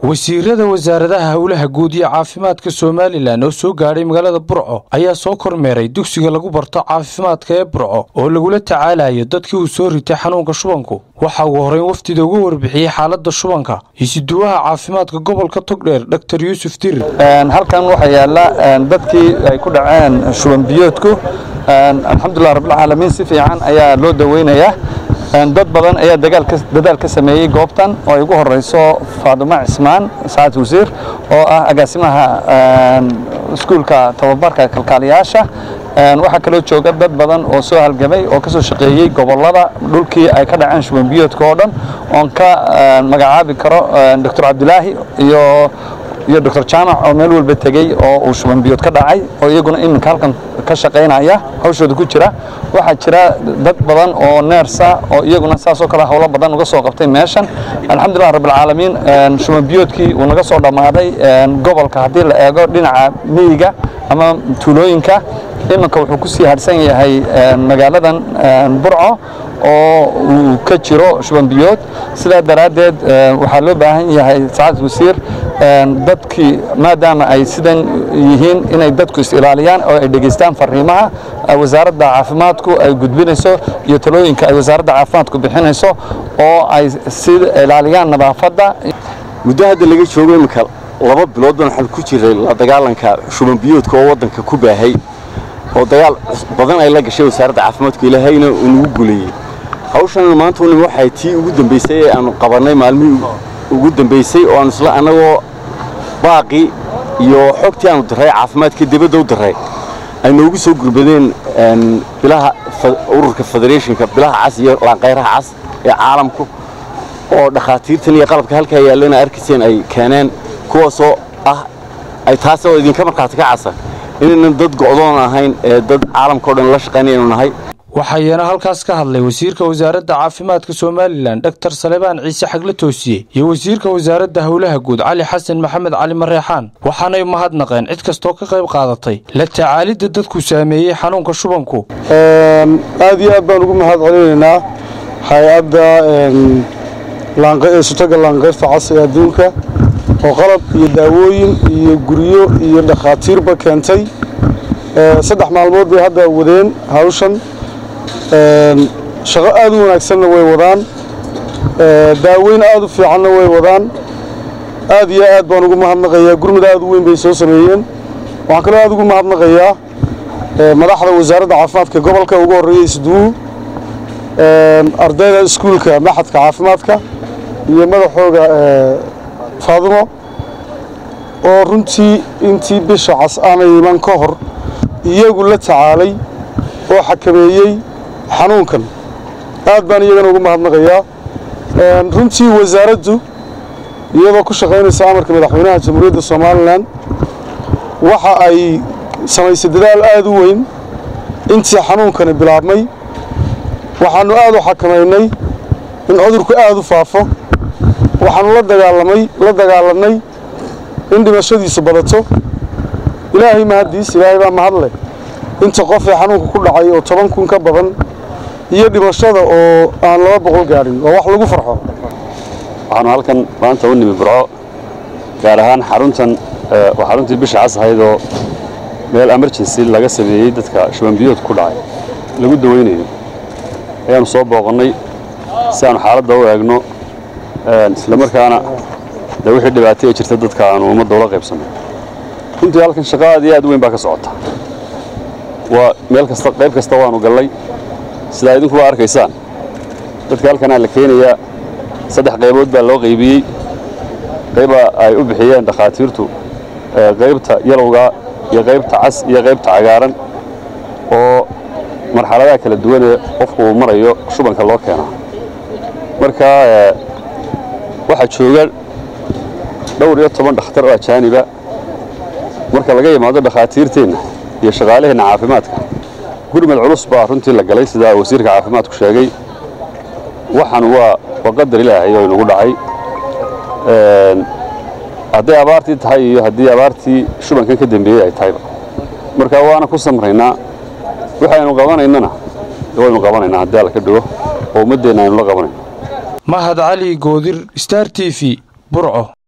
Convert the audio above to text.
wasiirada wasaaradaha howlaha guud iyo caafimaadka somalilan oo soo gaadhay magaalada burco ayaa soo kormeeray dugsiga lagu barto caafimaadka ee burco oo lagula tacaalayo dadkii uu soo ritay xanuunka shubanku waxaa ugu horreyn wafdida uga warbixiyey xaaladda shubanka isuduwaha caafimaadka gobolka togdheer dor yuusuf dirir halkan waxaa yaala dadkii ay ku dhaceen shuban biyoodku alxamdulilah rabbilcaalamiin si fiican ayaa loo daweynayaa dad badan ayaa dadaal ka sameeyey goobtan oo ay ugu horeyso faadumo cismaan saacad wasiir oo ah agaasimaha iskuulka tababarka kalkaaliyaasha waxaa kaloo jooga dad badan oo soo halgamay oo ka soo shaqeeyey gobollada dhulkii ay ka dhaceen shuban biyoodka oo dhan oon ka magacaabi karo doctor cabdilaahi iyo iyo doctor jaamac oo meel walba tegey oo uu shuban biyood ka dhacay oo iyaguna iminka halkan ka shaqaynaya hawshooda ku jira waxaa jira dad badan oo neersa oo iyaguna saasoo kale howlo badan uga soo qabtay meeshan alxamdulilah rabbilcaalamiin shuban biyoodkii uu naga soo dhammaaday gobolka haddii la eego dhinaca miyiga ama tuulooyinka iminka wuxuu ku sii hadhsan yahay magaaladan burco oo uu ka jiro shuban biyood sidaa daraaddeed waxaa loo baahan yahay saacad wasiir dadkii maadaama ay sidan yihiin inay dadku is-ilaaliyaan oo ay dhegaystaan fariimaha wasaaradda caafimaadku ay gudbinayso iyo talooyinka ay wasaaradda caafimaadku bixinayso oo ay si ilaaliyaan nadaafadda muddo hadda laga joogo iminka laba bilood baan waxaan ku jiray la dagaalanka shuban biyoodka oo waddanka ku baahay oo dagaal badan ay la gashay wasaaradda caafimaadku ilaahayna uu nagu guleeyey hawshan maanta unim waxay tii ugu dambaysay ee aanu qabannay maalmihii ugu dambaysay oo aanu isla annagoo baaqii iyo xogtii aanu diray caafimaadka dibadda u diray ay noogu soo gurbadeen bilaha ururka federationka bilaha cas iyo laanqayraha cas ee caalamku oo dhakhaatiirtan iyo qalabka halkaa yaallana arkayseen ay keeneen kuwaasoo ah ay taasoo idinka markhaati ka casa inaynan dad go'doon ahayn ee dad caalamka o dhan la shaqaynaynu nahay waxaayana halkaas ka hadlay wasiirka wasaaradda caafimaadka somalilan dor salebaan ciise xagle toosiye iyo wasiirka wasaaradda howlaha guud cali xasan maxamed cali mareexaan waxaanay mahadnaqeen cid kastoo ka qayb qaadatay la tacaalidda dadku saameeyey xanuunka shubanku aad iyo aad baan ugu mahad celinaynaa hay-adda sutaga laanqayrta cas ee adduunka oo qalab iyo daawooyin iyo guryo iyo dhakhaatiirba keentay saddex maalmood bay hadda wadeen hawshan shaqo aad u wanaagsanna way wadaan daaweyn aad u fiicanna way wadaan aad iyo aad baan ugu mahadnaqayaa gurmud aad u weyn bay soo sameeyeen waxaan kaloo aad ugu mahadnaqayaa madaxda wasaaradda caafimaadka gobolka ugu horreeya isduwu ardayda iskuulka maxadka caafimaadka iyo madaxooga faadumo oo runtii intii bisha cas aanay iman ka hor iyagu la tacaalay oo xakameeyey xanuunkan aad baan iyagana ugu mahadnaqayaa runtii wasaaraddu iyadoo ku shaqaynaysa amarka madaxweynaha jamhuuriyadda somalilan waxa ay samaysay dadaal aad u weyn intii xanuunkani bilaabmay waxaannu aad u xakamaynay in cudurku aad u faafo waxaannu la dagaalamay la dagaalannay in dhimashadiisu badato ilaahay mahaddiis ilaahay baa mahadleh inta qof ee xanuunka ku dhacay oo toban kun ka badan iyo dhimashada oo aan laba boqol gaadhin waa wax lagu farxo waxaanu halkan maanta u nimi burco gaar ahaan xaruntan waa xaruntii bisha cas ahayd oo meel emergency laga sameeyey dadka shubanbiyood ku dhacay lagu daweynayo ayaanu soo booqannay si aanu xaaladda u eegno isla markaana dee wixii dhibaatay ee jirta dadka aanu ummadda ula qaybsanno runtii halkan shaqo aad iyo aad u weyn baa ka socota waa meel kasta qayb kasta waanu gallay sidaa idinkuba arkaysaan dadka halkanaa la keenayaa saddex qaybood baa loo qaybiyey qayba ay u bixiyeen dhakhaatiirtu qaybta yalowga iyo qaybta cas iyo qaybta cagaaran oo marxaladaha kala duwan ee qofku uu marayo shubanka loo keenaa marka waxaa jooga dhowr iyo toban dhakhtar oo ajaaniba marka laga yimaado dhakhaatiirteenna iyo shaqaalaheenna caafimaadka gurmad culus baa runtii la galay sidaa wasiirka caafimaadku sheegay waxaan waa waa qadar ilaahay oo inagu dhacay hadday abaartii tahay iyo haddii abaartii shubankan ka dembeeyey ay tahayba marka waana ku samraynaa waxaynu qabanaynana waynu qabanaynaa haddii alla ka dhigo oo ummaddeenna aynu la qabanayno mahad cali goodir star t v burco